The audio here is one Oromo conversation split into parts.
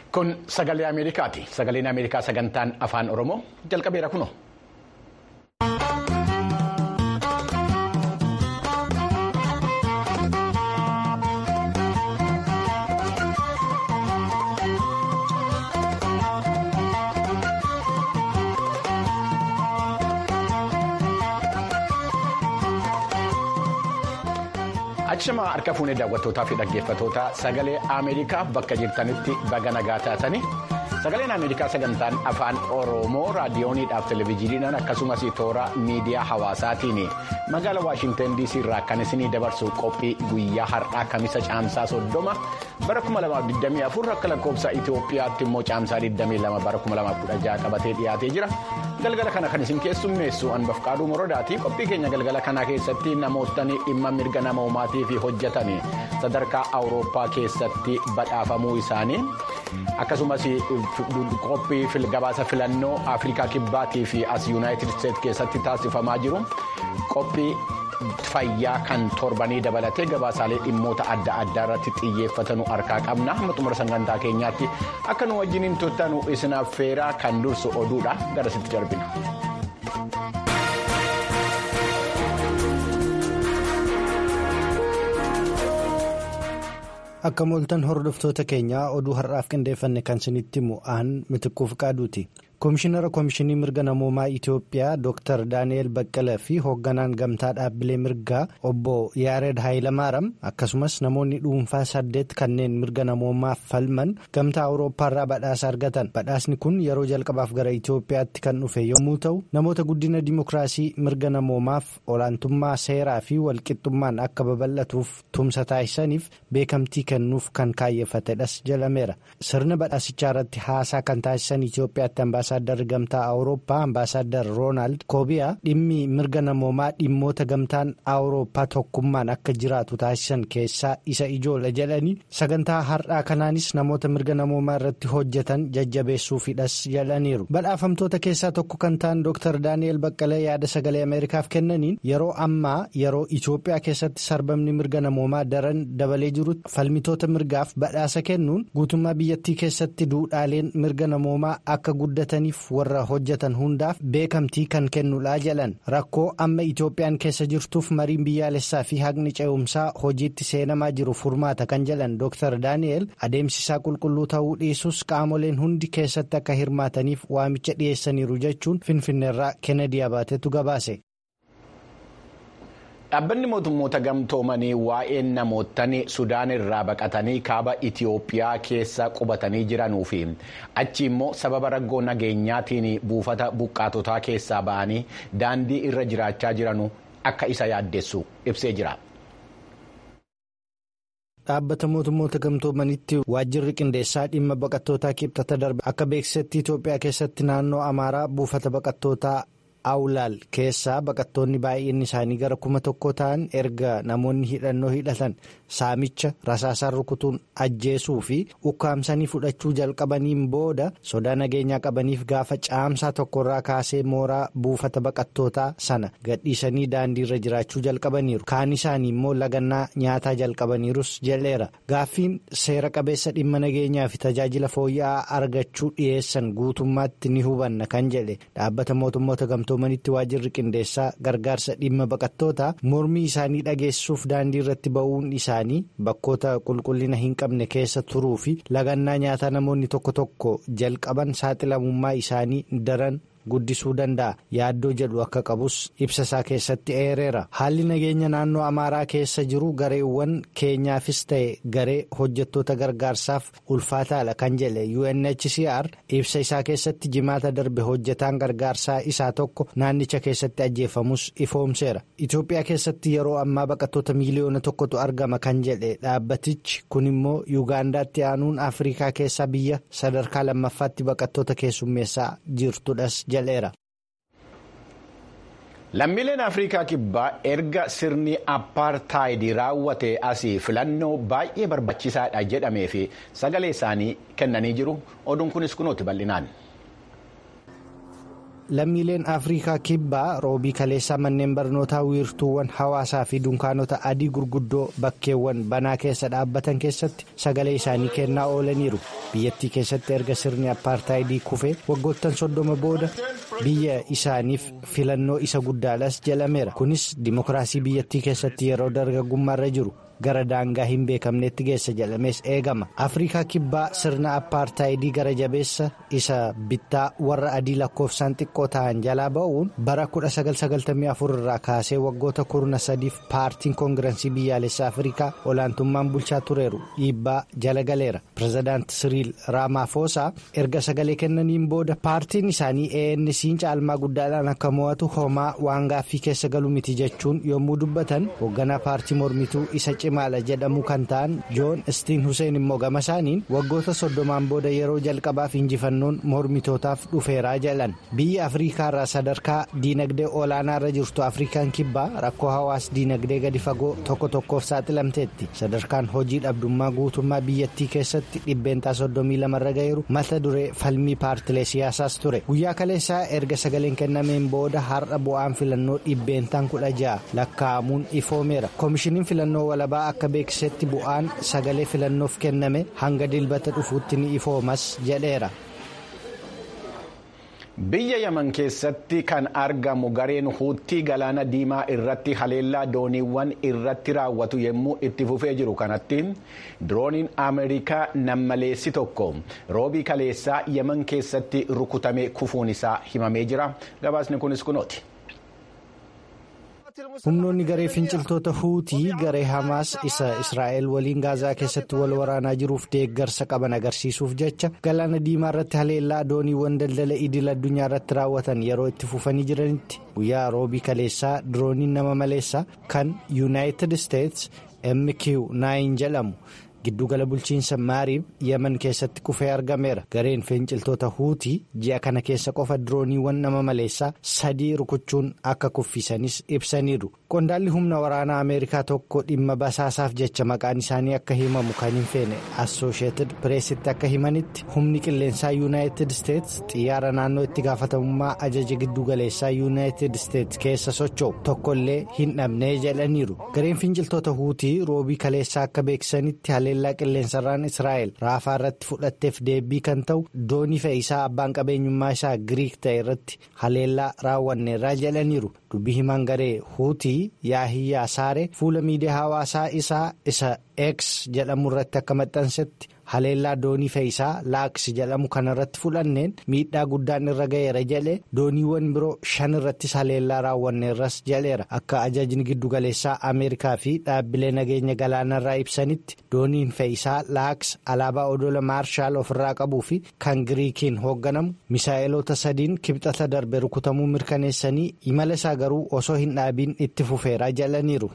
Kun sagalee Ameerikaati. Sagaleen Ameerikaa sagantaan afaan Oromoo jalqabeera kuno. Achuma harka fuunee daawwattootaa fi dhaggeeffattoota sagalee Ameerikaa bakka jirtanitti baga nagaa taatanii sagaleen Ameerikaa sagantaan afaan Oromoo raadiyooniidhaaf televezyiiniidhaan akkasumas toora miidiyaa hawaasaatiin magaalaa Waashintan DC irraa kan isinii dabarsu qophii guyyaa har'aa kamisa caamsaa soddoma bara 2024 akka lakkoofsa Itoophiyaatti immoo caamsaa 22 bara 2016 qabatee dhiyaatee jira. galgala kana kan isin keessummeessu anbafqaaduu morodaati qophii keenya galgala kanaa keessatti namootni dhimma mirga namoomaatii fi hojjetan sadarkaa awurooppaa keessatti badhaafamuu isaanii akkasumas qophii gabaasa filannoo afrikaa kibbaatii fi as yuunaayitid isteetsi keessatti taasifamaa jiru qophii fayyaa kan torbanii dabalatee gabaasaalee dhimmoota adda addaa irratti xiyyeeffatanu harkaa qabna hamma xumura sagantaa keenyaatti akka nu wajjiniin turtanu isinaaf feeraa kan dursu oduudha garasitti darbina. akka mooltan hordoftoota keenyaa oduu har'aaf qindeeffanne kan isinitti mu'aan mitiquuf qaaduuti. Komishinara Komishinii Mirga Namoomaa Itoophiyaa Dr. Daani'el Baqqalee fi hoogganaan gamtaa dhaabbilee mirgaa obbo Yaared Haayilamaaram akkasumas namoonni dhuunfaa saddeet kanneen mirga namoomaaf falman gamtaa Awurooppaarraa badhaasa argatan. Badhaasni kun yeroo jalqabaaf gara Itoophiyaatti kan dhufe yommuu ta'u, namoota guddina dimookiraasii mirga namoomaaf olaantummaa seeraa fi walqixxummaan akka babal'atuuf tumsa taasisaniif beekamtii kennuuf kan kaayeffatedhas jedhameera. Sirna badhaasichaa irratti haasaa kan taasisan Itoophiyaatti ambaasaaddarri gamtaa awurooppaa ambaasaadar roonaald koobiyaa dhimmi mirga namoomaa dhimmoota gamtaan awurooppaa tokkummaan akka jiraatu taasisan keessaa isa ijoolha jedhanii sagantaa har'aa kanaanis namoota mirga namoomaa irratti hojjetan jajjabeessuufidhas jedhaniiru badhaafamtoota keessaa tokko kan ta'an dr daani'el baqqalee yaada sagalee ameerikaaf kennaniin yeroo ammaa yeroo itoophiyaa keessatti sarbamni mirga namoomaa daran dabalee jirutti falmitoota mirgaaf badhaasa kennuun guutummaa biyyattii keessatti duudhaaleen mirga namoomaa akka guddatan. warra hojjetan hundaaf beekamtii kan kennudha jedhan rakkoo amma itoophiyaan keessa jirtuuf mariin biyyaalessaa fi haqni ce'umsaa hojiitti seenamaa jiru furmaata kan jedhan dr daani'el adeemsisaa qulqulluu ta'uu dhiisus qaamoleen hundi keessatti akka hirmaataniif waamicha dhiyeessaniiru jechuun finfinneerraa kennedy abaatetu gabaase. Dhaabbanni mootummoota gamtoomanii waa'ee namootni Sudaan irraa baqatanii kaaba Itiyoophiyaa keessa qubatanii jiranuu fi achi immoo sababa rakkoo nageenyaatiin buufata buqqaatotaa keessaa ba'anii daandii irra jiraachaa jiranu akka isa yaaddessu ibsee jira. Dhaabbata mootummoota gamtoomanitti waajjirri qindeessaa dhimma baqattootaa kibxata darbe akka beeksisetti Itoophiyaa keessatti naannoo Amaaraa buufata baqattootaa. Awulaal keessaa baqattoonni baay'inni isaanii gara kuma tokko ta'an erga namoonni hidhannoo hidhatan saamicha rasaasaan rukutuun ajjeesuu fi ukkaamsanii fudhachuu jalqabaniin booda sodaa nageenyaa qabaniif gaafa caamsaa tokkorraa kaasee mooraa buufata baqattootaa sana gadhiisanii daandiirra jiraachuu jalqabaniiru kaan isaanii immoo lagannaa nyaataa jalqabaniirus jedheera gaaffiin seera qabeessa dhimma nageenyaa fi tajaajila fooyya'aa argachuu dhiyeessan guutummaatti ni hubanna kan jedhe dhaabbata mootummoota gamtoomanitti waajjirri qindeessaa gargaarsa dhimma baqattootaa mormii isaanii dhageessuuf daandii irratti ba'uun isaanii bakkoota qulqullina hin qabne keessa turuu fi lagannaa nyaataa namoonni tokko tokko jalqaban saaxilamummaa isaanii daran. guddisuu danda'a yaaddoo jedhu akka qabus ibsa isaa keessatti eereera haalli nageenya naannoo amaaraa keessa jiru gareewwan keenyaafis ta'e garee hojjettoota gargaarsaaf ulfaataadha kan jedhe UNHCR ibsa isaa keessatti jimaata darbe hojjetaan gargaarsaa isaa tokko naannicha keessatti ajjeefamus ifoomseera Itoophiyaa keessatti yeroo ammaa baqattoota miiliyoona tokkotu argama kan jedhe dhaabbatichi kun immoo yuugaandaatti aanuun afrikaa keessaa biyya sadarkaa lammaffaatti baqattoota keessummeessaa jirtudhas. Lammiileen Afrikaa kibbaa erga sirni appaartaayidii raawwate asii filannoo baay'ee barbaachisaadha jedhamee fi sagalee isaanii kennanii jiru. Oduun kunis kunuuti bal'inaan. lammiileen afrikaa kibbaa roobii kaleessaa manneen barnootaa wiirtuuwwan hawaasaa fi dunkaanota adii gurguddoo bakkeewwan banaa keessa dhaabbatan keessatti sagalee isaanii kennaa oolaniiru biyyattii keessatti erga sirni appaartaayidii kufee waggoottan soddoma booda biyya isaaniif filannoo isa guddaadhas jedhameera kunis dimokiraasii biyyattii keessatti yeroo dargaggummaarra jiru. gara daangaa hin beekamnetti geessa jedhamees eegama afrikaa kibbaa sirna appaartaayidii gara jabeessa isa bittaa warra adii lakkoofsaan xiqqoo ta'an jalaa ba'uun bara 1994 irraa kaasee waggoota kurna sadiif paartiin koongirensii biyyaalessaa afrikaa olaantummaan bulchaa tureeru dhiibbaa jala galeera pirezidaanti siriil raamaafosaa erga sagalee kennaniin booda paartiin isaanii ANC'n caalmaa guddaadhaan akka mo'atu homaa waan gaaffii keessa galu miti jechuun yommuu dubbatan hoogganaa paartii mormituu isa cimaadha jedhamu kan ta'an joon istiin huseen immoo gama isaaniin waggoota soddomaan booda yeroo jalqabaaf injifannoon mormitootaaf dhufeeraa jedhan biyya afriikaarraa sadarkaa diinagdee olaanaarra jirtu afrikaan kibbaa rakkoo hawaas diinagdee gadi fagoo tokko tokkoof saaxilamteetti sadarkaan hojii dhabdummaa guutummaa biyyattii keessatti dhibbeentaa soddomii lamarra ga'eeru mata duree falmii paartilee siyaasaas ture guyyaa kaleessaa erga sagaleen kennameen booda har'a bu'aan filannoo dhibbeentaan kudha ja'a lakkaa'amuun ifoomeera koomishiniin filannoo walabaa akka beeksisetti bu'aan sagalee filannoof kenname hanga dilbata dhufuutti ni ifoomas jedheera. biyya yaman keessatti kan argamu gareen huuttii galaana diimaa irratti haleellaa dooniiwwan irratti raawwatu yommuu itti fufee jiru kanatti dirooniin ameerikaa nammaleessi tokko roobii kaleessaa yaman keessatti rukutamee kufuun isaa himamee jira gabaasni kunis kunooti. humnoonni garee finciltoota huutii garee hamaas isa israa'el waliin gaazaa keessatti wal waraanaa jiruuf deeggarsa qaban agarsiisuuf jecha galaana diimaa irratti haleellaa dooniiwwan daldala idil addunyaa irratti raawwatan yeroo itti fufanii jiranitti guyyaa roobii kaleessaa dirooniin nama maleessaa kan yuunaayitid isteets mq9 jedhamu. giddugala bulchiinsa maariib yemen keessatti kufee argameera gareen finciltoota huutii ji'a kana keessa qofa dirooniiwwan nama maleessaa sadii rukuchuun akka kuffisanis ibsaniiru qondaalli humna waraanaa ameerikaa tokko dhimma basaasaaf jecha maqaan isaanii akka himamu kan hin feene assosheetid pireesitti akka himanitti humni qilleensaa yuunaayitid isteets xiyyaara naannoo itti gaafatamummaa ajaja giddugaleessaa yuunaayitid isteets keessa socho'u tokkollee hin dhabnee jedhaniiru gareen finciltoota huutii roobii kaleessaa akka beeksisanitti haleellaa qilleensarraan israa'el raafaa irratti fudhatteef deebii kan ta'u doonii fe'iisaa abbaan qabeenyummaa isaa giriik ta'e irratti haleellaa raawwanneerraa jedhaniiru dubbii himaan garee huutii yaahiyyaa saaree fuula miidiyaa hawaasaa isaa isa x jedhamu irratti akka maxxansetti haleellaa doonii fe'iisaa laaks jedhamu kanarratti fudhanneen miidhaa guddaan irra ga'eera jedhe dooniiwwan biroo shan irrattis haleellaa raawwanneerras jedheera akka ajajni giddugaleessaa ameerikaa fi dhaabbilee nageenya galaanarraa ibsanitti dooniin fe'iisaa laaks alaabaa odola maarshaal ofirraa qabuu fi kan giriikiin hoogganamu misaa'eloota sadiin kibxata darbe rukutamuu mirkaneessanii imala isaa garuu osoo hin dhaabiin itti fufeeraa jedhaniiru.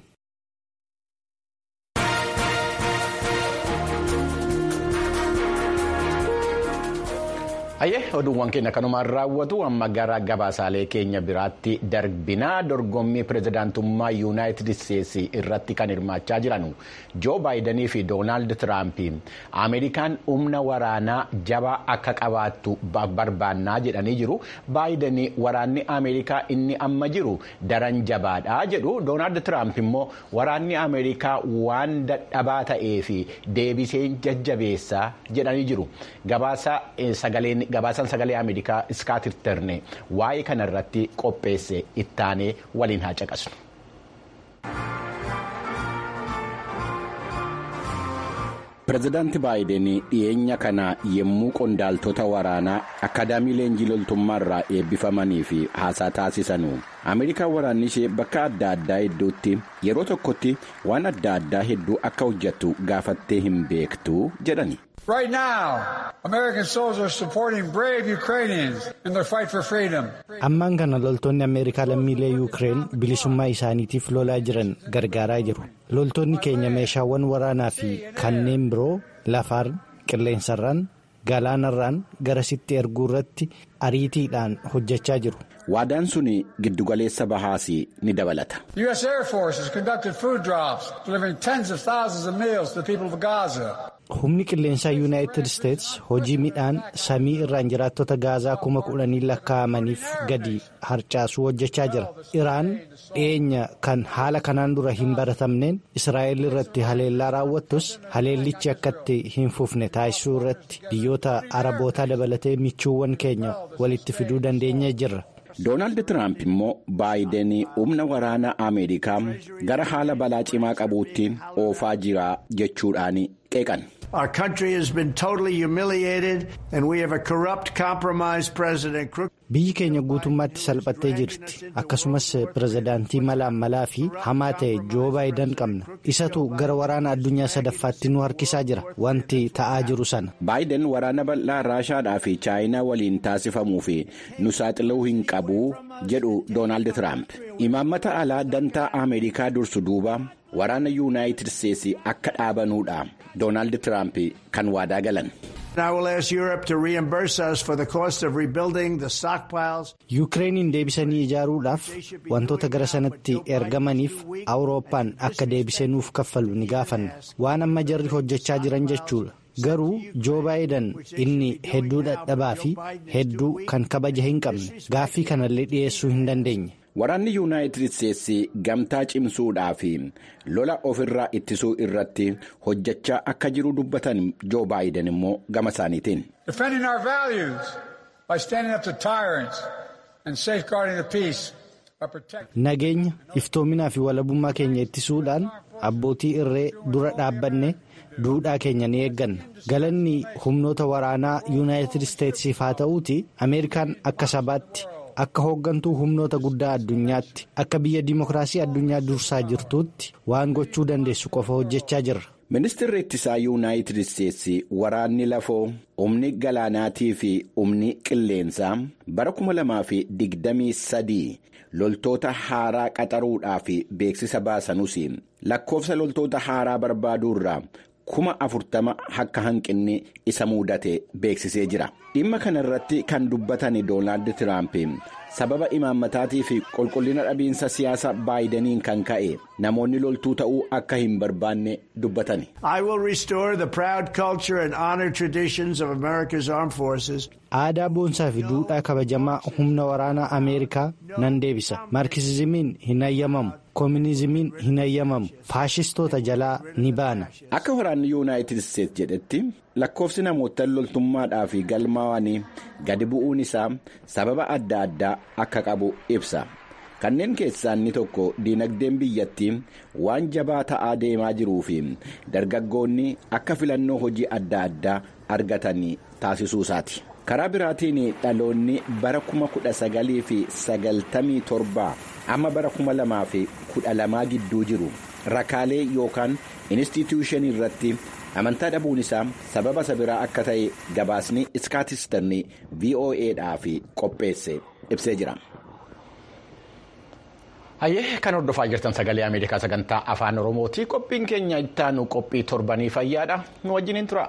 Ayyee oduuwwan keenya kanumaan raawwatu amma gara gabaasaalee keenya biraatti darbinaa dorgommii pirezidaantummaa yuunaayitid isteetsi irratti kan hirmaachaa jiran joo baayidanii fi doonaald tiraamp ameerikaan humna waraanaa jabaa akka qabaattu barbaannaa jedhanii jiru baayidanii waraanni ameerikaa inni amma jiru daran jabaadha jedhu doonaald tiraamp immoo waraanni ameerikaa waan dadhabaa ta'ee fi deebisee jajjabeessaa jedhanii jiru gabaasa sagaleen. gabaasaan sagalee ameerikaa iskaatir terne waa'ee kana irratti qopheesse ittaanee waliin haa caqasnu. pireezidaanti baayiden dhiyeenya kana yommuu qondaaltota waraanaa akaadaamii leenjii loltummaa irraa eebbifamanii fi haasaa taasisanu ameerikaan waraanni ishee bakka adda addaa hedduutti yeroo tokkotti waan adda addaa hedduu akka hojjettu gaafattee hin beektu jedhani. Right now, American soldiers are supporting brave Ukrainians in their fight for freedom. Ammaan kana loltoonni Ameerikaa lammiilee Yuukireen bilisummaa isaaniitiif lolaa jiran gargaaraa jiru. Loltoonni keenya meeshaawwan waraanaa fi kanneen biroo lafaan, qilleensarraan, galaanarraan garasitti erguu irratti ariitiidhaan hojjechaa jiru. Waadaan sun giddugaleessa bahaas ni dabalata. The U.S. Air Force has conducted food drops, delivering tens of thousands of meals to the people of Gaza. humni qilleensaa yuunaayitid isteets hojii midhaan samii irraan jiraattota gaazaa kuma kudhanii lakkaa'amaniif gadi harcaasuu hojjechaa jira iraan dhiyeenya kan haala kanaan dura hin baratamneen israa'el irratti haleellaa raawwattus haleellichi akkatti hin fufne taasisuu irratti biyyoota arabootaa dabalatee michuuwwan keenya walitti fiduu dandeenyee jirra. doonaald tiraamp immoo baayiden humna waraanaa ameerikaa gara haala balaa cimaa qabuutti oofaa jira jechuudhaan qeeqan. Our country has been totally humiliated and we have a corrupt, compromised president. Biyyi keenya guutummaatti salphattee jirti. Akkasumas pirezidaantii malaan malaa fi hamaa ta'e Joo Baayidan qabna. Isatu gara waraana addunyaa sadaffaatti nu harkisaa jira. Wanti ta'aa jiru sana. Baayiden waraana bal'aa Raashaadhaa fi Chaayinaa waliin taasifamuu fi nu saaxiluu hin qabu jedhu Doonaald Tiraamp. Imaammata alaa dantaa Ameerikaa dursu duuba waraana yuunaayitid Isteetsi akka dhaabanuudha. Doonaald Tiraamp kan waadaa galan. Yukireeniin deebisanii ijaaruudhaaf wantoota gara sanatti ergamaniif Awurooppaan akka deebisee nuuf kaffalu ni gaafanna. Waan amma jarri hojjechaa jiran jechuudha. Garuu Joo Baayidan inni hedduu dadhabaa fi hedduu kan kabaja hin qabne gaaffii kanallee dhiyeessuu hin dandeenye. Waraanni yuunaayitid Isteetsi gamtaa cimsuudhaa fi lola ofirraa ittisuu irratti hojjechaa akka jiru dubbatan Joo Baayiden immoo gama isaaniitiin. Defending our values by standing up to tyrants and safeguarding the peace. Nageenya iftoominaa fi walabummaa keenya ittisuudhaan abbootii irree dura dhaabbanne duudhaa keenya ni eegganna. Galanni humnoota waraanaa yuunaayitid Isteetsiif haa ta'uuti Ameerikaan akka sabaatti. Akka hooggantuu humnoota guddaa addunyaatti akka biyya dimokiraasii addunyaa dursaa jirtuutti waan gochuu dandeessu qofa hojjechaa jirra. Ministeerri ittisaa yuunaayitid Isteetsi waraanni lafoo humni galaanaatii fi humni qilleensaa bara kuma lamaa fi digdamii sadii loltoota haaraa qaxaruudhaaf beeksisa baasanus lakkoofsa loltoota haaraa barbaaduurraa kuma afurtama akka hanqinni isa mudate beeksisee jira. dhimma kana irratti kan dubbatan doonaald tiraamp sababa imaammataatii fi qulqullina dhabiinsa siyaasa baayidaniin kan ka'e namoonni loltuu ta'uu akka hin barbaanne dubbatani. I will restore the proud culture and honor traditions of America's armed forces. Aadaa boonsaa fi duudhaa kabajamaa humna waraanaa Ameerikaa nan deebisa. Maarkisizimiin hin hayyamamu. Koominizimiin hin hayyamamu. Faashistoota jalaa ni baana. Akka waraanni Yuunaayitid Isteetsi jedhetti lakkoofsi namoota loltummaadhaa fi galmaawanii gadi bu'uun isaa sababa adda addaa akka qabu ibsa. Kanneen keessaa inni tokko diinagdeen biyyattii waan jabaa ta'aa deemaa jiruu fi dargaggoonni akka filannoo hojii adda addaa argatanii taasisuu isaati. Karaa biraatiin dhaloonni bara kuma kudha sagalii fi sagaltamii torbaa amma bara kuma lamaa fi kudha lamaa gidduu jiru rakaalee yookaan inistituushinii irratti amantaa dhabuun isaa sababa isa biraa akka ta'e gabaasni iskaatistarni voa'dhaaf qopheesse ibsee jira. Hayyee kan hordofaa jirtan sagalee Ameerikaa sagantaa afaan Oromooti. Qophiin keenya ittaanu qophii torbanii fayyaadha. Nu wajjiniin tura.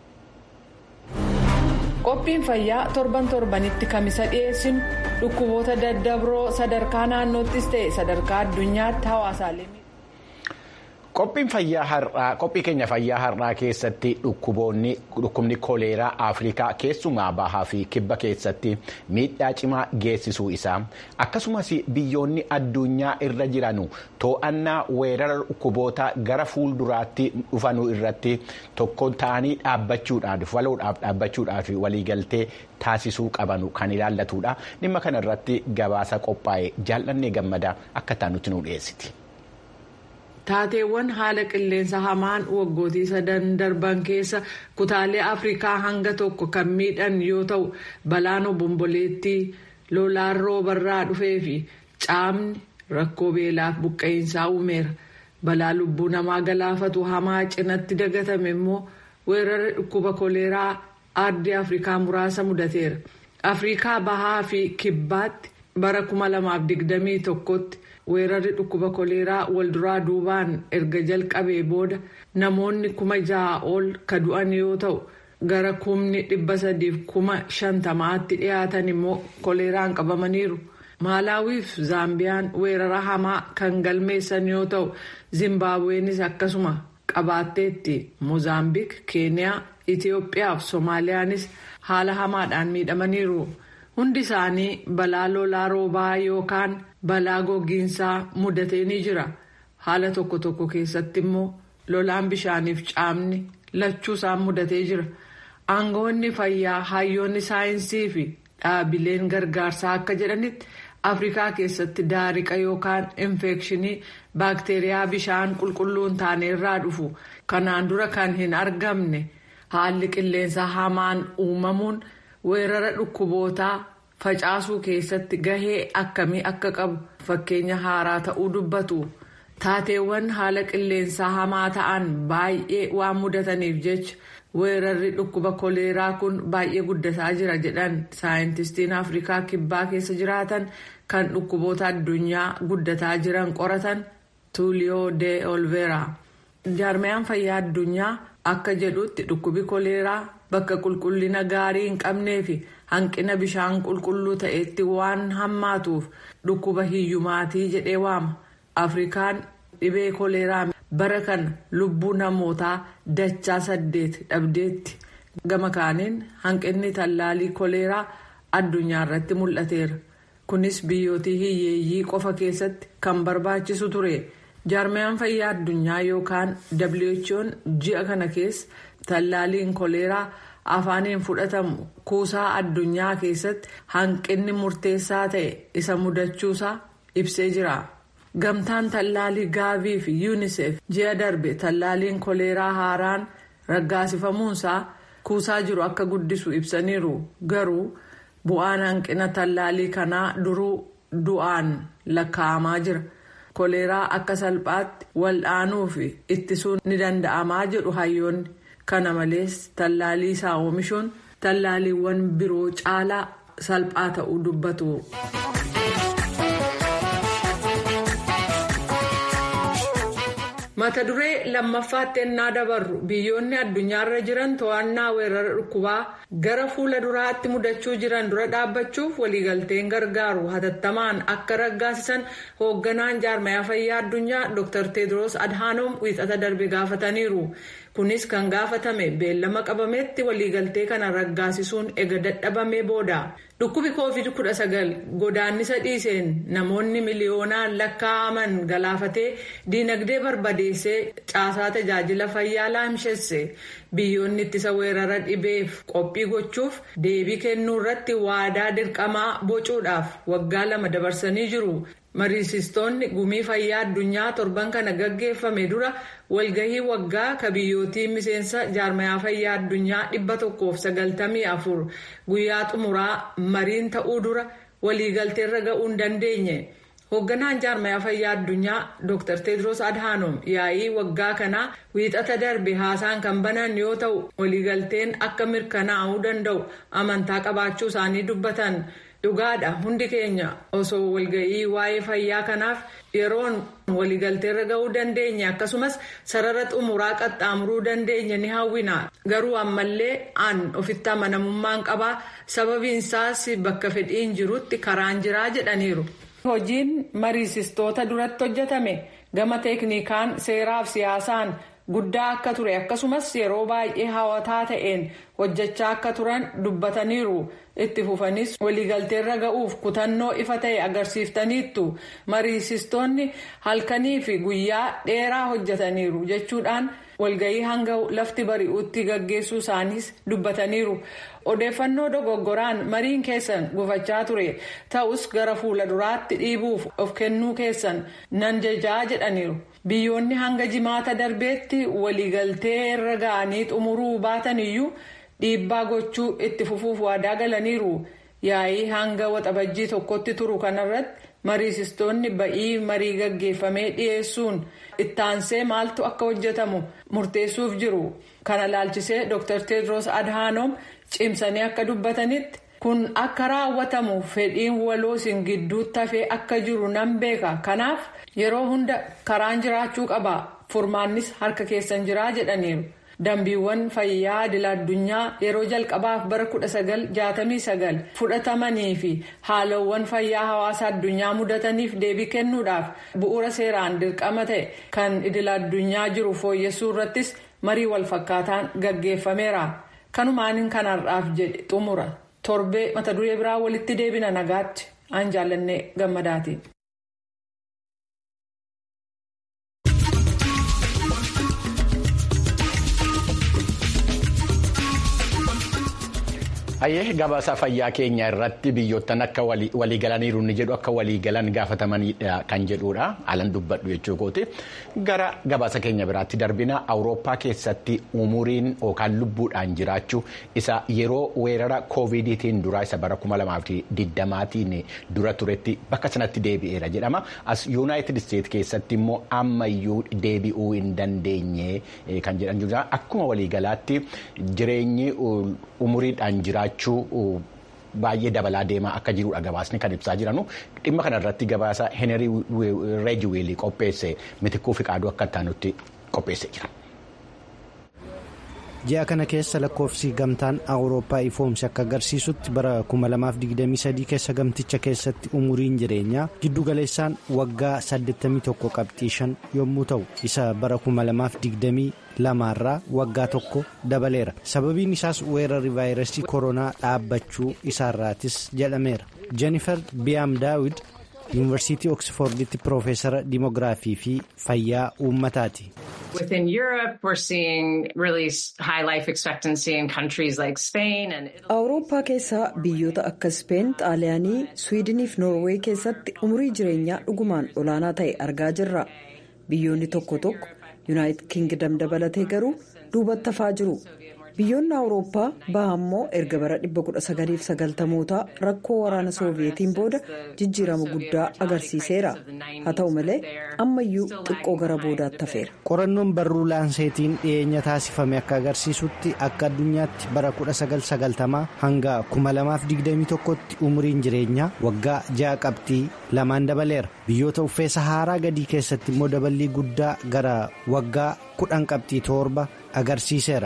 Qophiin fayyaa torban torbanitti kamisa dhiyeessinu dhukkuboota daddabroo sadarkaa naannoottis ta'e sadarkaa addunyaatti hawaasaalee. Qophiin fayyaa har'aa qophii keenya fayyaa har'aa keessatti dhukkubni koleeraa Afrikaa keessumaa bahaa fi kibba keessatti miidhaa cimaa geessisuu isaa akkasumas biyyoonni addunyaa irra jiran to'annaa weerara dhukkuboota gara fuulduraatti dhufanuu irratti tokko ta'anii dhaabbachuudhaaf waloodhaaf dhaabbachuudhaaf waliigaltee taasisuu qabanu kan ilaallatudha. Dhimma kana irratti gabaasa qophaa'e jaallannee gammadaa akka taanutti nu dhiyeessiti. Taateewwan haala qilleensa hamaan waggootii sadan darban keessa kutaalee Afrikaa hanga tokko kan miidhan yoo ta'u balaan obomboleettii lolaan roobarraa dhufee fi caamni rakkoo beelaaf buqqeensaa uumeera. Balaa lubbuu namaa galaafatu hamaa cinatti dagatame immoo weerarri dhukkuba koleeraa ardii Afrikaa muraasa mudateera. Afrikaa bahaa fi kibbaatti bara 2021tti. weerarri dhukkuba koleeraa walduraa duubaan erga jalqabee booda namoonni kuma ja'a ol ka du'an yoo ta'u gara kumni dhibba sadiif kuma shantamaatti dhiyaatan immoo koleeraan qabamaniiru. maalaawiif zaambiyaan weerara hamaa kan galmeessan yoo ta'u zimbaabuweenis akkasuma qabaatteetti moozaambiik keeniyaa itiyoophiyaa fi soomaaliyaanis haala hamaadhaan miidhamaniiru hundi isaanii balaa lolaa roobaa yookaan balaa gogiinsaa mudatee ni jira haala tokko tokko keessatti immoo lolaan bishaaniif caamni lachuu isaan mudatee jira aangawoonni fayyaa hayyoonni saayinsii fi dhaabileen gargaarsaa akka jedhanitti. afrikaa keessatti daariqa yookaan infekshinii baakteeriyaa bishaan qulqulluun taaneerraa dhufu kanaan dura kan hin argamne haalli qilleensa hamaan uumamuun weerara dhukkubootaa facaasuu keessatti gahee akkamii akka qabu fakkeenya haaraa ta'uu dubbatu taateewwan haala qilleensaa hamaa ta'an baay'ee waan mudataniif jecha weerarri dhukkuba koleeraa kun baay'ee guddataa jira jedhan saayintistiin afrikaa kibbaa keessa jiraatan kan dhukkuboota addunyaa guddataa jiran qoratan tuuliyoo de olveera jaarmayaan fayyaa addunyaa akka jedhutti dhukkubi koleeraa bakka qulqullina gaarii hin qabnee fi hanqina bishaan qulqulluu ta'etti waan hammaatuuf dhukkuba hiyyumaatii jedhee waama afrikaan dhibee koleeraa bara kana lubbuu namootaa dachaa saddeet dhabdeetti gama kaaniin hanqinni tallaalii koleeraa addunyaa irratti mul'ateera kunis biyyootii hiyyeeyyii qofa keessatti kan barbaachisu ture jaarmayaan fayyaa addunyaa yookaan who'n ji'a kana keessa tallaaliin koleeraa afaaniin fudhatamu kuusaa addunyaa keessatti hanqinni murteessaa ta'e isa mudachuusaa ibsee jira. gamtaan tallaalii gaavii fi yuunisef ji'a darbe tallaaliin koleeraa haaraan raggaasifamuunsaa kuusaa jiru akka guddisu ibsaniiru garuu bu'aan hanqina tallaalii kanaa duruu du'aan lakkaa'amaa jira koleeraa akka salphaatti wal'aanuu fi ittisuun ni danda'amaa jedhu hayyoonni kana malees tallaalii isaa oomishuun tallaaliiwwan biroo caalaa salphaa ta'uu dubbatu. mata duree lammaffaatti ennaa dabarru biyyoonni addunyaarra jiran to'annaa weerara dhukkubaa gara fuula duraatti mudachuu jiran dura dhaabbachuuf waliigalteen gargaaru hatattamaan akka raggaasisan hoogganaan jaarmayaa fayyaa addunyaa dr tedros adhanom wiixata darbe gaafataniiru kunis kan gaafatame beellama qabametti waliigaltee kana raggaasisuun ega dadhabamee booda dhukkubi covid 19 godaannisa dhiiseen namoonni miliyoonaan lakkaa'aman galaafatee diinagdee barbadeessee caasaa tajaajila fayyaa laamshesse biyyoonni ittisa weerara dhibeef qophii gochuuf deebii kennuu irratti waadaa dirqamaa bocuudhaaf waggaa lama dabarsanii jiru. mariisistoonni gumii fayyaa addunyaa torban kana gaggeeffame dura walgahii waggaa ka biyyootii miseensa jaarmayaa fayyaa addunyaa dhibba tokkoof sagaltamii afur guyyaa xumuraa mariin ta'uu dura waliigalteerra ga'uu hin dandeenye hoogganaan jaarmayaa fayyaa addunyaa dr tedros adhanom yaa'ii waggaa kanaa wiixata darbe haasaan kan banan yoo ta'u waliigalteen akka mirkanaa'uu danda'u amantaa qabaachuu isaanii dubbatan. dhugaadha hundi keenya osoo walga'ii waa'ee fayyaa kanaaf yeroon waliigalteerra ga'uu dandeenya akkasumas sarara xumuraa qaxxaamuruu dandeenya ni hawwina garuu ammallee aan ofitti amanamummaan qabaa sababiinsaas bakka fedhiin jirutti karaan jiraa jedhaniiru. hojiin mariisistoota duratti hojjetame gama teeknikaan seeraaf siyaasaan. guddaa akka ture akkasumas yeroo baay'ee hawataa ta'een hojjechaa akka turan dubbataniiru itti fufanis waliigalteerra ga'uuf kutannoo ifa ta'e agarsiiftaniittu mariisistoonni halkanii fi guyyaa dheeraa hojjetaniiru jechuudhaan walga'ii hanga lafti bari'uutti gaggeessuu isaaniis dubbataniiru odeeffannoo dogoggoraan mariin keessan gufachaa ture ta'us gara fuula duraatti dhiibuuf of kennuu keessan nan jajaa jedhaniiru. biyyoonni hanga jimaata darbeetti waliigaltee irra ga'anii xumuruu baatan iyyuu dhiibbaa gochuu itti fufuuf waadaa galaniiru yaa'ii hanga waxabajjii tokkotti turu kanarratti mariisistoonni ba'ii marii gaggeeffamee dhiyeessuun ittaansee maaltu akka hojjetamu murteessuuf jiru kana laalchisee dr tedros adhanom cimsanii akka dubbatanitti. kun akka raawwatamu fedhiin waloo isin gidduutti hafee akka jiru nan beeka kanaaf yeroo hunda karaan jiraachuu qaba furmaannis harka keessan jiraa jedhaniiru dambiiwwan fayyaa idil addunyaa yeroo jalqabaaf bara 1969 fudhatamanii fi haalawwan fayyaa hawaasa addunyaa mudataniif deebii kennuudhaaf bu'uura seeraan dirqama ta'e kan idil addunyaa jiru fooyyessuu irrattis marii walfakkaataan gaggeeffameera kanumaan kanarraaf jedhe xumura torbee mata duree biraa walitti deebina nagaatti aan jaallannee gammadaati. Hayyee gabaasa fayyaa keenya irratti biyyoottan akka waliigalaniiru ni jedhu akka waliigalan gaafatamanidha kan jedhudha alan dubbadhu jechuu kooti gara gabaasa keenya biraatti darbina awurooppaa keessatti umuriin yookaan lubbuudhaan jiraachuu isa yeroo weerara koovidiitiin dura isa bara 2020tiin dura turetti bakka sanatti deebi'eera jedhama as yuunaayitid isteet keessatti immoo ammayyuu deebi'uu hin dandeenye kan jedhan jiru akkuma waliigalaatti jireenyi umuriidhaan jiraachuu. baay'ee dabalaa deemaa akka jirudha gabaasni kan ibsaa jiranu dhimma kanarratti gabaasa heenerii reejiweelii qopheesse mitikuu fi qaaduu akka itti qopheesse jira. ji'a kana keessa lakkoofsi gamtaan awurooppaa ifoomsi akka agarsiisutti bara 2023 keessa gamticha keessatti umuriin jireenyaa giddugaleessaan waggaa 81 qabxii 5 yommuu ta'u isa bara 2022 irraa waggaa tokko dabaleera sababiin isaas weerarri vaayirasii koronaa dhaabbachuu isaarraatis jedhameera jennifer biyaam daawid yuunivarsiitii oksforditti piroofeesara dimoogiraafii fi fayyaa uummataati. Within Europe, we're seeing really high life expectancy in countries like Spain and Italy. Awurooppaa keessaa biyyoota akka Speen, Xaaliyaanii, Swiidinii fi Noorweey keessatti umurii jireenyaa dhugumaan olaanaa ta'e argaa jirra. Biyyoonni tokko tokko Yuunaayitid Kingdam dabalatee garuu duubatti hafaa jiru. Biyyoonni Awurooppaa baha immoo erga bara 1990mootaa rakkoo waraana Sooviyetiin booda jijjiirama guddaa agarsiiseera. Haa ta'u malee ammayyuu xiqqoo gara boodaatti hafeera. Qorannoon barruu laanseetiin dhiyeenya taasifame akka agarsiisutti akka addunyaatti bara 1990 hanga 2021tti umuriin jireenyaa waggaa ja'a qabxii lamaan dabaleera. Biyyoota uffee Saharaa gadii keessatti immoo daballii guddaa gara waggaa kudhan qabxii torba agarsiiseera.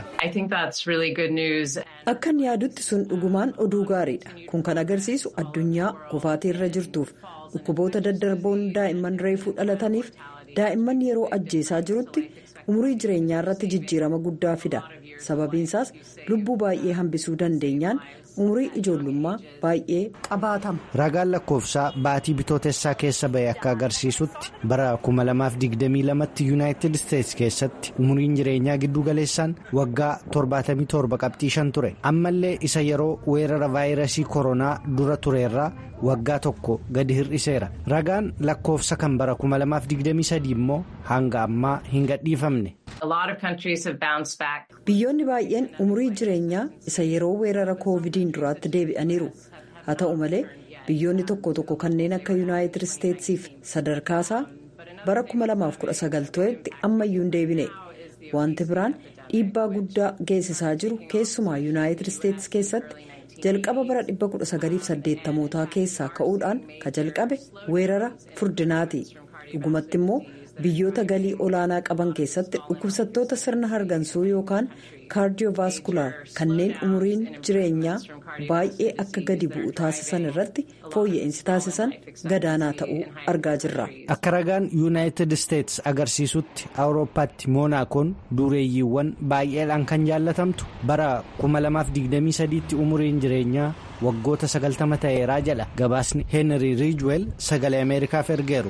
Akkan yaadutti sun dhugumaan oduu gaariidha. Kun kan agarsiisu addunyaa kufaatii irra jirtuuf dhukkuboota daddarboon daa'imman reefuu dhalataniif daa'imman yeroo ajjeesaa jirutti umurii jireenyaa irratti jijjiirama guddaa fida. Sababiinsaas lubbuu baay'ee hambisuu dandeenyaan umurii ijoollummaa baay'ee qabaatama. Ragaan lakkoofsaa baatii bitootessaa keessa ba'e akka agarsiisutti bara 2022tti yuunaayitid isteetsi keessatti umuriin jireenyaa giddu galeessaan waggaa 77 qabxii 5 ture ammallee isa yeroo weerara vaayirasii koronaa dura tureerraa waggaa tokko gadi hir'iseera ragaan lakkoofsa kan bara 2023 immoo hanga ammaa hin gadhiifamne. Biyyoonni baay'een umurii jireenyaa isa yeroo weerara koovidiin duraatti deebi'aniiru haa ta'u malee biyyoonni tokko tokko kanneen akka yuunaayitid isteetsiif sadarkaasaa bara 2019 turetti ammayyuu hin deebine wanti biraan dhiibbaa guddaa geessisaa jiru keessumaa yuunaayitid isteetsi keessatti jalqaba bara 1980mootaa keessaa ka'uudhaan ka jalqabe weerara furdinaati dhugumatti immoo. biyyoota galii olaanaa qaban keessatti dhukkubsattoota sirna hargansuu yookaan kaardiyoovaaskular kanneen umuriin jireenyaa baay'ee akka gadi bu'u taasisan irratti fooyya'insi taasisan gadaanaa ta'uu argaa jirra. akka ragaan yuunaayitid isteetsi agarsiisutti awurooppaatti moonaakoon dureeyyiiwwan baay'eedhaan kan jaallatamtu bara 2023tti umuriin jireenyaa waggoota 90 ta'eeraa jedha gabaasni heenrii riijweel sagalee ameerikaaf ergeeru.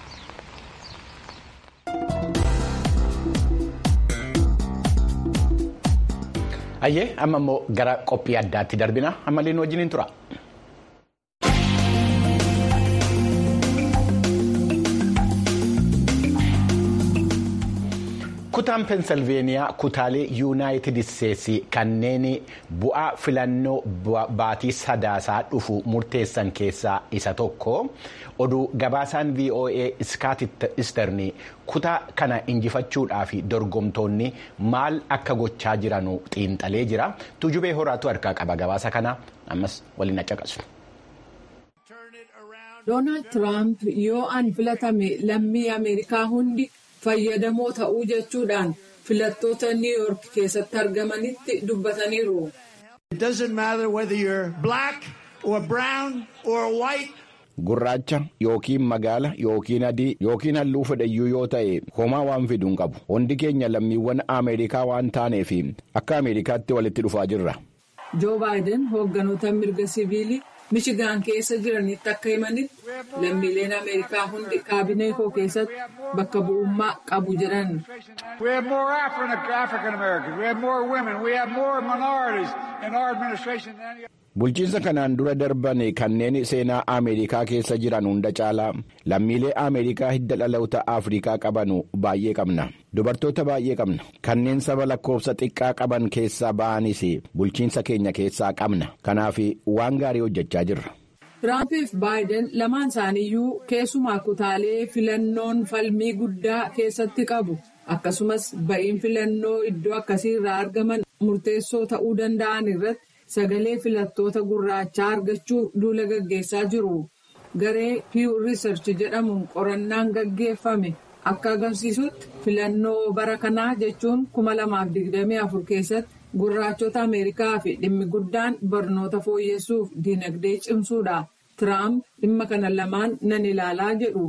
Ayyee amma immoo gara qophii addaatti darbina ammallee nu wajjin tura. kutaan peensilveeniyaa kutaalee yuunaayitid isteetsi kanneen bu'aa filannoo baatii sadaasaa dhufu murteessan keessaa isa tokko oduu gabaasaan voa iskaat isterni kutaa kana injifachuudhaaf dorgomtoonni maal akka gochaa jiranu xiinxalee jira tujubee horaatu harkaa qaba gabaasa kana ammas waliin accaqasu. doonaald tiraamp yoo an filatame lammii ameerikaa hundi fayyadamoo ta'uu jechuudhaan filattoota niiwuyoork keessatti argamanitti dubbataniiru. It doesn't matter whether you're black or brown or white. Gurraacha yookiin magaala yookiin adii yookiin halluu fedhayyuu yoo ta'e homaa waan fidu hin qabu. Hundi keenya lammiiwwan Ameerikaa waan taaneef akka Ameerikaatti walitti dhufaa jirra. Joo Baayiden hoogganoota mirga siviilii Michigaan keessa jiranitti akka himanitti lammiileen Ameerikaa hundi kaabinee koo keessatti bakka bu'ummaa qabu jedhan. We have more African Americans. We have more women. We have more minorities in our administration than any Bulchiinsa kanaan dura darban kanneen seenaa Ameerikaa keessa jiran hunda caalaa lammiilee Ameerikaa hidda dhaloota Afrikaa qaban baay'ee qabna. Dubartoota baay'ee qabna. Kanneen saba lakkoofsa xiqqaa qaban keessaa ba'anis bulchiinsa keenya keessaa qabna. Kanaaf waan gaarii hojjechaa jirra. Tiraampiif Baayiden lamaan isaaniiyyuu keessumaa kutaalee filannoon falmii guddaa keessatti qabu. Akkasumas ba'iin filannoo iddoo akkasii irraa argaman murteessoo ta'uu danda'an irratti. sagalee filattoota gurraachaa argachuuf duula gaggeessaa jiru. Garee Pew Research jedhamuun qorannaan gaggeeffame akka agarsiisutti filannoo bara kanaa jechuun 2024 keessatti gurraachota Ameerikaa fi dhimmi guddaan barnoota fooyyessuuf dinagdee cimsuudha. Tiraamp dhimma kana lamaan nan ilaalaa jedhu.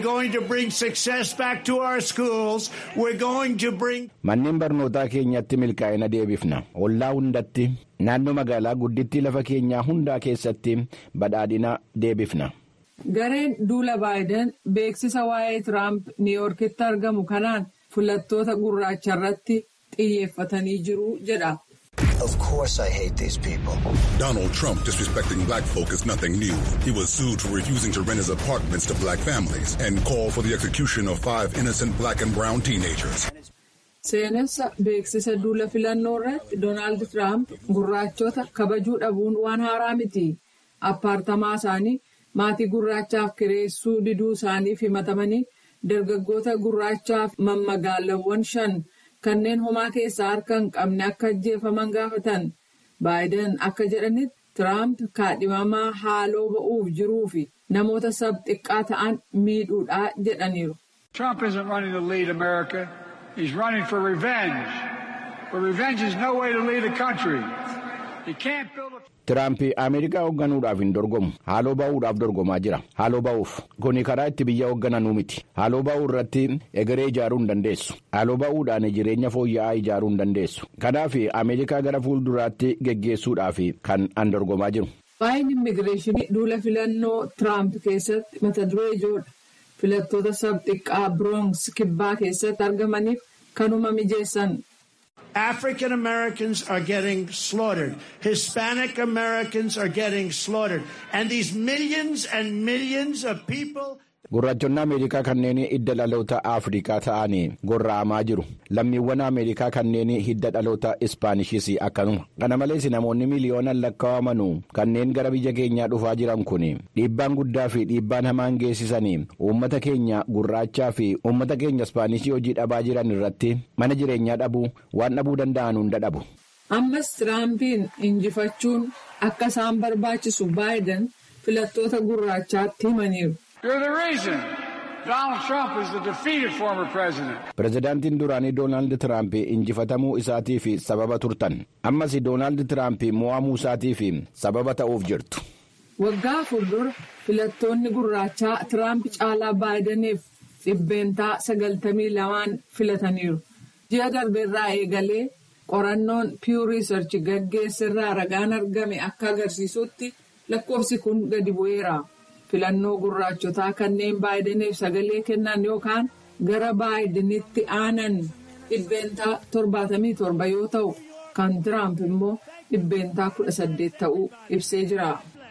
Manneen barnootaa keenyatti milkaa'ina deebifna. Ollaa hundatti naannoo magaalaa guddittii lafa keenyaa hundaa keessatti badhaadhina deebifna. Gareen duula Baayiden beeksisa waa'ee Tiraamp Niiwuyoorkitti argamu kanaan filattoota gurraacha irratti xiyyeeffatanii jiru jedha. Of course I hate these people. Donald Trump disrespecting black folk is nothing new. He was sued for refusing to rent his apartments to black families and called for the execution of five innocent black and brown teenagers. Seenessa beeksisa duula filannoo irratti Doonaald Tiraamp gurraachota kabajuu dhabuun waan haaraa miti. Appaartamaa isaanii maatii gurraachaaf kireessuu diduu isaaniif himatamanii dargaggoota gurraachaaf mammagaalawwan shan. kanneen homaa keessaa harka hin qabne akka ajjeefaman gaafatan baayiden akka jedhanitti tiraamp kaadhimamaa haaloo ba'uuf jiruu fi namoota sab xiqqaa ta'an miidhuudha jedhaniiru. Trump isn't running to lead America. He's running for revenge. But revenge is no way to lead a country. He can't build a Tiraamp Ameerikaa hoogganuudhaaf hin dorgomu. Haaloo ba'uudhaaf dorgomaa jira. Haaloo ba'uuf kuni karaa itti biyya hooggananuu miti. Haaloo ba'uu irratti egeree ijaaruu hin dandeessu. Haaloo ba'uudhaan jireenya fooyya'aa ijaaruu hin dandeessu. Kanaaf Ameerikaa gara fuulduraatti geggeessuudhaaf kan an dorgomaa jiru. Waa'een immigireeshinii duula filannoo Tiraamp keessatti mata duree ijoodha. Filattoota sab xiqqaa Biroons kibbaa keessatti argamaniif kanuma mijeessan. African Americans are getting slaughtered. Hispanic Americans are getting slaughtered. And these millions and millions of people. Gurraachonni Ameerikaa kanneen hidda dhaloota Afrikaa ta'anii gorra'amaa jiru. Lammiiwwan Ameerikaa kanneen hidda dhaloota Ispaanishis akkanuma. Kana malees namoonni miliyoonaan lakkaa'aman kanneen gara biyya keenyaa dhufaa jiran kun dhiibbaan guddaa fi dhiibbaan hamaan geessisanii uummata keenya gurraachaa fi uummata keenya Ispaanishii hojii dhabaa jiran irratti mana jireenyaa dhabuu waan dhabuu danda'an hunda dhabu. Ammas Tiraampiin injifachuun akka isaan barbaachisu Baayiden filattoota gurraachaatti himaniiru. You're the reason Donald Trump is the defeated former president. Pireezidaantiin duraanii Doonaald Tiraamp injifatamuu isaatiif sababa turtan. Ammas Doonaald Tiraamp mo'amuu isaatiif sababa ta'uuf jirtu. Waggaa fuuldura filattoonni gurraachaa Tiraamp caalaa Baayidaniif dhibbeentaa sagaltamii lamaan filataniiru. Ji'a darbeerraa eegalee qorannoon Pew Research gaggeessirraa ragaan argame akka agarsiisutti lakkoofsi kun gadi bu'eera. filannoo gurraachotaa kanneen baayidaniif sagalee kennan yookaan gara baayidanitti aanan dhibbeentaa torbaatamii torba yoo ta'u kan tiraamp immoo dhibbeentaa kudha saddeet ta'uu ibsee jira.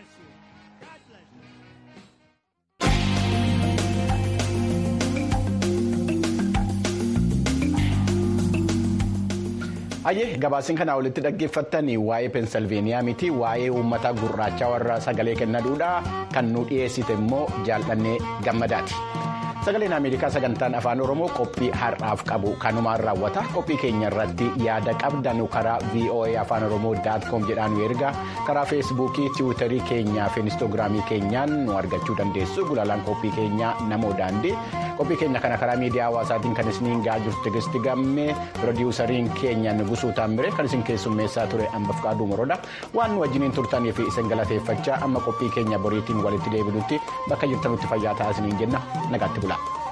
Hayyee gabaasiin kanaa walitti dhaggeeffattan waa'ee peensilveeniyaa miti waa'ee uummata gurraachaa warra sagalee kennaduudha kan nu dhiyeessite immoo jaallannee gammadaati. Sagaleen Ameerikaa sagantaan afaan Oromoo qophii har'aaf qabu kanumaan raawwata qophii keenya irratti yaada qabdan karaa VOA afaan Oromoo daatkoom jedhaan nu ergaa karaa feesbuukii tiwiitarii keenyaa fi inistoogiraamii keenyaan nu argachuu dandeessu gulaalaan qophii keenyaa namoo daandii qophii keenya kana karaa miidiyaa hawaasaatiin kan isiniin gahaa jirtu tigisti gammee pirodiwusariin keenya nugusuu taambire kan isin keessummeessaa ture hambaf qaaduu moroodha waan nu wajjiniin turtanii fi isin galateeffachaa amma qophii keenya boriitiin walitti deebinutti bakka jirtanutti fayyaa ta'aa isiniin jenna nagaatti bulaa.